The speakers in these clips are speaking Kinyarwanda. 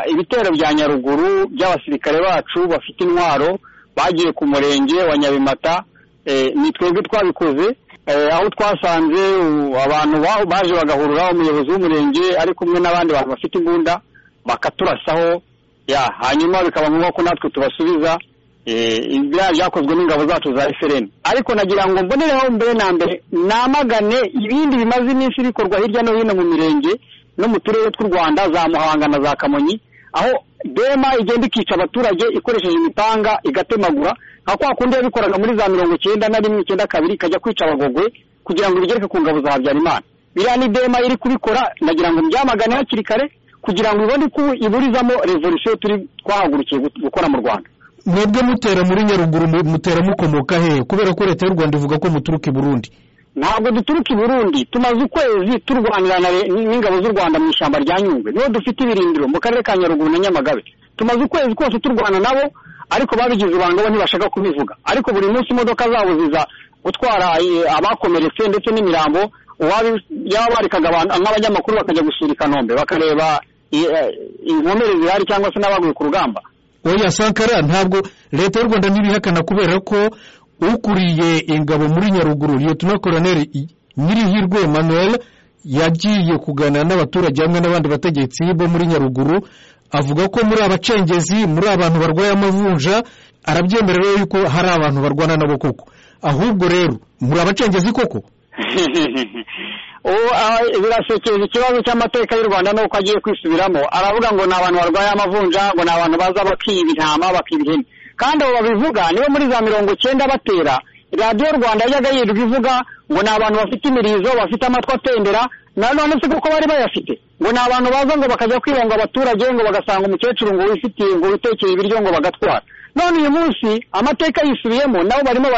ibitero bya nyaruguru by'abasirikare bacu bafite intwaro bagiye ku murenge wa nyabimata ni twebwe twabikoze aho twasanze abantu baje bagahurura umuyobozi w'umurenge ari kumwe n'abandi bantu bafite imbunda bakaturasaho ya hanyuma bikaba ngombwa ko natwe tubasubiza biriya byakozwe n'ingabo zacu za efereni ariko nagira ngo mbonereho mbere na mbere namagane ibindi bimaze iminsi bikorwa hirya no hino mu mirenge no mu turere tw'u rwanda za muhanga na za kamonyi aho dema igenda ikica abaturage ikoresheje imipanga igatemagura nka kwa kundi yabikoraga muri za mirongo icyenda na rimwe icyenda kabiri ikajya kwica abagogwe kugira ngo ibigereke ku ngabo za habyarimana biriya ni dema iri kubikora nagira ngo mbyamagane hakiri kare kugira ngo ibone ko iburizamo revolisiyo turi twahagurukiye gukora mu rwanda mwebwe mutera muri nyaruguru mutera mukomoka he kubera ko leta y'u rwanda ivuga ko muturuka i burundi ntabwo duturuka i burundi tumaze ukwezi turwanira n'ingabo z'u rwanda mu ishyamba rya nyungwe niho dufite ibirindiro mu karere ka nyaruguru na nyamagabe tumaze ukwezi kose turwana nabo ariko babigize ibanga bo ntibashaka kubivuga ariko buri munsi imodoka zabo ziza gutwara abakomeretse ndetse n'imirambo yaba barikaga nk'abanyamakuru bakajya gusura i kanombe bakareba inkomere zihari cyangwa se n'abaguye ku rugamba oya sankara ntabwo leta y'u rwanda ntibihakana kubera ko ukuriye ingabo muri nyaruguru liyetona koroneri nyirihirwe manuel yagiye kuganira n'abaturage hamwe n'abandi bategetsi bo muri nyaruguru avuga ko muri abacengezi muri abantu barwaye amavunja arabyemera rero yuko hari abantu barwana nabo koko ahubwo rero muri abacengezi koko birasekeje ikibazo cy'amateka y'u rwanda n'uko agiye kwisubiramo aravuga ngo ni abantu barwaye amavunja ngo ni abantu baza bakiba intama bakiba ihene kandi abo babivuga nibo muri za mirongo icyenda batera radiyo rwanda yajyaga yirirwa ivuga ngo ni abantu bafite imirizo bafite amatwi atendera nanone si kuko bari bayafite ngo ni abantu baza ngo bakajya kwibonga abaturage ngo bagasanga umukecuru ngo wifitiye ngo witekeye ibiryo ngo bagatwara none uyu munsi amateka yisubiyemo nabo barimo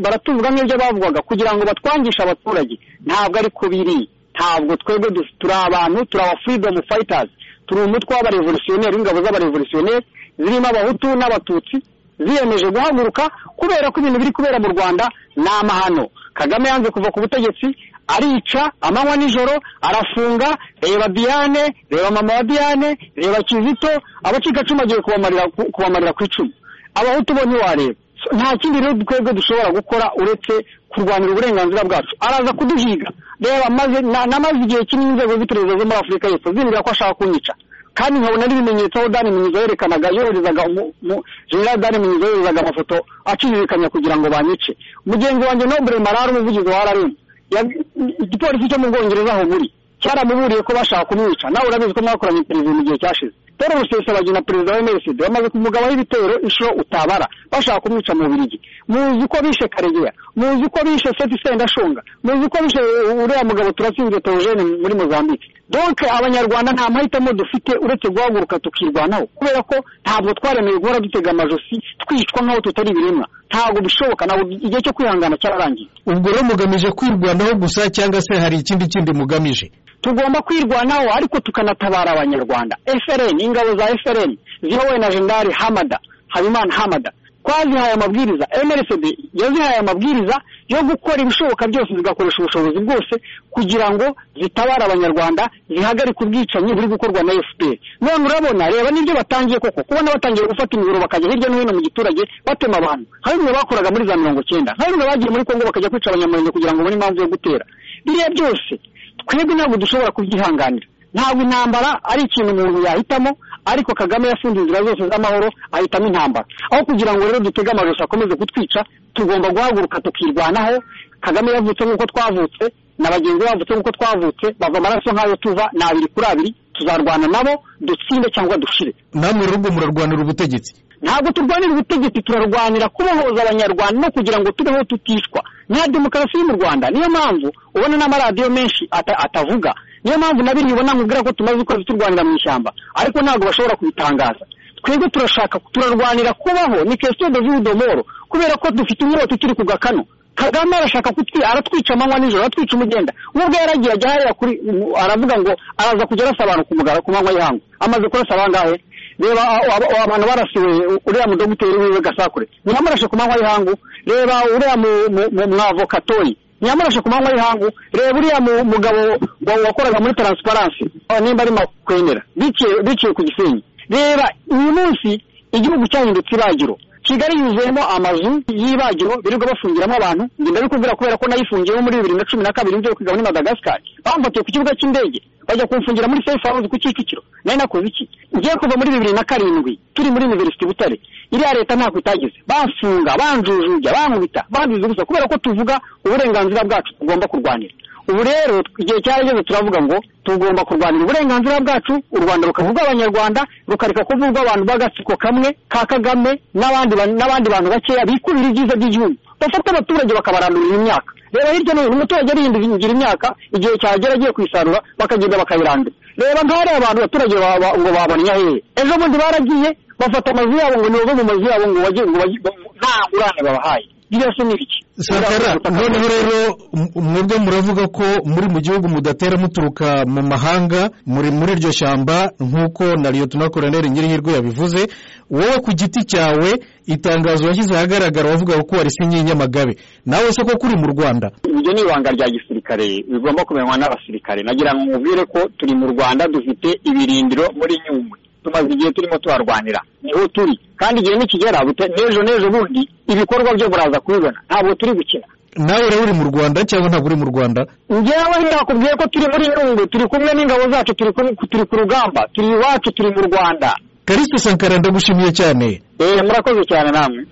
baratuvuga nk'ibyo bavugaga kugira ngo batwangishe abaturage ntabwo ari ko biri ntabwo twebwe turi abantu turi aba furidomu fayitazi turi umutwe w'abarevolutionneri w'ingabo z'abarevolutionneri zirimo abahutu n'abatutsi ziyemeje guhaguruka kubera ko ibintu biri kubera mu rwanda ni amahano kagame yanze kuva ku butegetsi arica amanywa nijoro arafunga reba diane reba mama wa diane reba kizito abacikacumu agiye kubamarira ku icumu abahutu bo ntiwareba nta kindi rero twebwe dushobora gukora uretse kurwanira uburenganzira bwacu araza kuduhiga reba maze namaze igihe kinini inzego z'iperereza zo muri afurika y'epfo zimbwira ko ashaka kunyica kandi nkabona n'ibimenyetso aho dani minyizo yerekanaga yoherezaga general dani minyizo yoherezaga amafoto acizirikanya kugira ngo banyice mugenzi wanjye nobure marara umuvugizi wa rrm igipolisi cyo mu bwongereza aho buri cyaramuburiye ko bashaka kumwica nawe urabizi ko mwakoranye perezida mu gihe cyashize Paul Rusesabagina perezida wa MRCD bamaze kumugabaho ibitero inshuro utabara bashaka kumwica mu Bubiligi muzi ko bishe Karegeya muzi ko bishe Seth Sendashonga muzi ko bishe uriya mugabo turatsinze Theogene muri Mozambique donc abanyarwanda nta mahitamo dufite uretse guhaguruka tukirwanaho kubera ko ntabwo twaremewe guhora dutega amajosi twicwa nk'aho tutari ibiremwa ntabwo bishoboka ntabwo igihe cyo kwihangana cyararangiye ubwo rero mugamije kwirwanaho gusa cyangwa se hari ikindi kindi mugamije tugomba kwirwanaho ariko tukanatabara abanyarwanda FRN ingabo za FRN zihowe na Jenerali Hamada Habimana Hamada twazihaye amabwiriza MRCD yazihaye amabwiriza yo gukora ibishoboka byose zigakoresha ubushobozi bwose kugira ngo zitabare abanyarwanda zihagarike ubwicanyi buri gukorwa na FPR none urabona reba n'ibyo batangiye koko kubona batangiye gufata imiburo bakajya hirya no hino mu giturage batema abantu hari bimwe bakoraga muri za mirongo icyenda hari bimwe bagiye muri Kongo bakajya kwica abanyamurenge kugira ngo babone impamvu yo gutera biriya byose twebwe ntabwo dushobora kubyihanganira ntabwo intambara ari ikintu umuntu yahitamo ariko kagame yafunze inzira zose z'amahoro ahitamo intambara aho kugira ngo rero dutege amajosi akomeze kutwica tugomba guhaguruka tukirwanaho kagame yavutse nk'uko twavutse na bagenzi be bavutse nk'uko twavutse bava amaraso nk'ayo tuva ni abiri kuri abiri tuzarwana nabo dutsinde cyangwa dushire namwe rero murarwanira ubutegetsi ntabwo turwanira ubutegetsi turarwanira kubohoza abanyarwanda no kugira ngo tubeho tutishwa nta demokarasi yo mu rwanda niyo mpamvu ubona n'amaradiyo menshi atavuga niyo mpamvu na bimwe ubona nkubwira ko tumaze ukwezi turwanira mu ishyamba ariko ntabwo bashobora kubitangaza twebwe turashaka turarwanira kubaho ni kesito de viyu domoro kubera ko dufite inyota turi ku gakano kagame arashaka kutwi aratwica amanywa nijoro aratwica umugenda nubwo yaragira ajya hariya kuri aravuga ngo araza kujya arasa abantu ku mugara ku manywa y'ihangu amaze kurasa abangahe reba abantu barasiwe uriya mudogiteri wiwe gasakure ntiyamarashe ku manywa y'ihangu reba uriya mwavokatori nyamurashe ku manywa y'ihangu reba uriya mu- mugabo wa- wakoraga muri taransiparansi nimba ari makwemera biciye biciye ku gisenyi reba uyu munsi igihugu cyahindutse ibagiro kigali yuzuyemo amazu y'ibagiro birirwa bafungiramo abantu njye ndabikubwira kubera ko nayifungiyemo muri bibiri na cumi na kabiri mvuye kwiga muri madagascar bamfatiye ku kibuga cy'indege bajya kumfungira muri safe house ku kicukiro nari nakoze iki ngiye kuva muri bibiri na karindwi turi muri university butare iriya leta ntako itageze bamfunga banjujuja bankubita banziza ubusa kubera ko tuvuga uburenganzira bwacu tugomba kurwanira ubu rero igihe cyarageze turavuga ngo tugomba kurwanira uburenganzira bwacu u rwanda rukavuga abanyarwanda rukareka kuvugwa abantu b'agatsiko kamwe ka kagame n'abandi ba- n'abandi bantu bakeya bikubira ibyiza by'igihugu bafata abaturage bakabarandurira imyaka reba hirya no hino umuturage arihindugira imyaka igihe cyagera agiye kuyisarura bakagenda bakayirandura reba ntari abantu abaturage ba- ba- ngo babonye hehe ejo bundi baragiye bafata amazu yabo ngo nibobe mu mazu yabo ngo bajye ngo bajye ngo- nta ngurane babahaye byose ni ibiki sakara noneho rero m- mwebwe muravuga ko muri mu gihugu mudatera muturuka mu mahanga muri muri iryo shyamba nk'uko na liyotona koroneri nyirihirwe yabivuze wowe ku giti cyawe itangazo washyize ahagaragara wavuga ko warisinye i nyamagabe nawe se ko kuri mu rwanda iryo ni ibanga rya gisirikare bigomba kumenywa n'abasirikare nagira ngo mubwire ko turi mu rwanda dufite ibirindiro muri nyungwe tumaze igihe turimo tuharwanira niho turi kandi igihe nikigera bute- n'ejo n'ejo bundi ibikorwa byo buraza kubibona ntabwo turi gukina nawe rero uri mu rwanda cyangwa ntabwo uri mu rwanda njyewe ndakubwiye ko turi muri nyungwe turi kumwe n'ingabo zacu turi ku- turi ku rugamba turi iwacu turi mu rwanda karisito sankara ndagushimiye cyane Eh, murakoze cyane namwe